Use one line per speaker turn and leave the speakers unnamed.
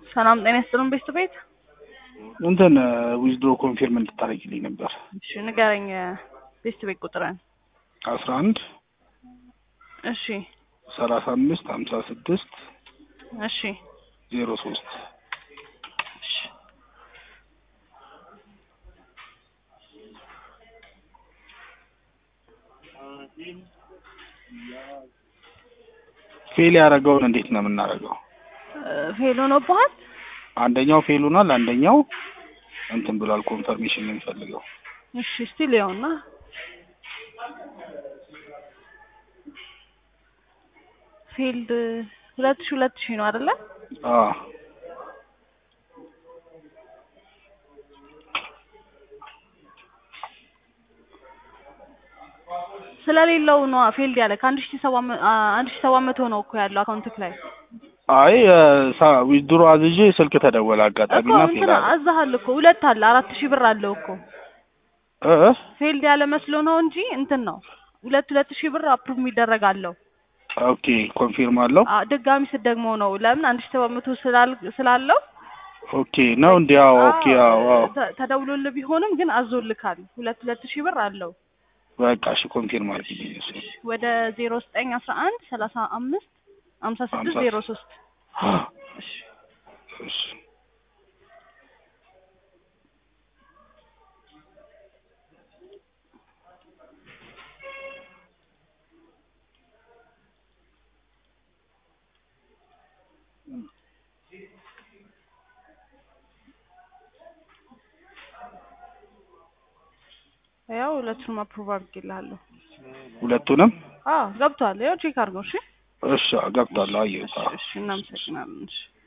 ሰላም ጤና ይስጥልን ቤት ቤት
እንትን ዊዝድሮ ኮንፊርም እንድታደርጊልኝ ነበር።
እሺ ንገረኝ ቤት ቤት ቁጥርን
አስራ አንድ
እሺ
ሰላሳ አምስት ሀምሳ ስድስት
እሺ
ዜሮ ሶስት
እሺ
ፌል ያደረገውን እንዴት ነው የምናደርገው?
ፌል ሆኖብሃል
አንደኛው ፌል ሆኗል፣ አንደኛው እንትን ብሏል። ኮንፈርሜሽን ነው የሚፈልገው።
እሺ እስቲ ሊያውና ፊልድ ሁለት ሺ ሁለት ሺ ነው አይደለ?
አዎ
ስለሌለው ነው ፊልድ ያለ ከአንድ ሺ ሰባት መ- አ- አንድ ሺ ሰባት መቶ ነው እኮ ያለው አካውንትክ ላይ
አይ ዊዝድሮ አዝዤ ስልክ ተደወለ
እኮ
አጋጣሚና ፌል
እንትን
አለ።
አዛሃል እኮ ሁለት አለ አራት ሺህ ብር አለው እኮ
እ እ?
ፌልድ ያለ መስሎ ነው እንጂ እንትን ነው ሁለት ሁለት ሺህ ብር አፕሩቭ የሚደረግ አለው።
ኦኬ ኮንፊርም አለው።
አ- ድጋሚ ስትደግመው ነው ለምን አንድ ሺህ ሰባት መቶ ስላል ስላለው
ኦኬ ነው እንዲ ያው ኦኬ ያው አዎ
ተ- ተደውሎልህ ቢሆንም ግን አዞልካል ሁለት ሁለት ሺህ ብር አለው
በቃ እሺ ኮንፊርም አድርጊልኝ እሱ
ወደ ዜሮ ዘጠኝ አስራ አንድ ሰላሳ አምስት ሀምሳ ስድስት
ሀምሳ
ዜሮ ሶስት እሺ
እሺ
ያው ሁለቱንም አፕሩቭ አድርጌልሃለሁ።
ሁለቱንም
አዎ ገብቷል። ያው ቼክ አድርገው። እሺ
እሺ ገብቷል። አየሁት። አዎ።
እሺ እናመሰግናለን። እሺ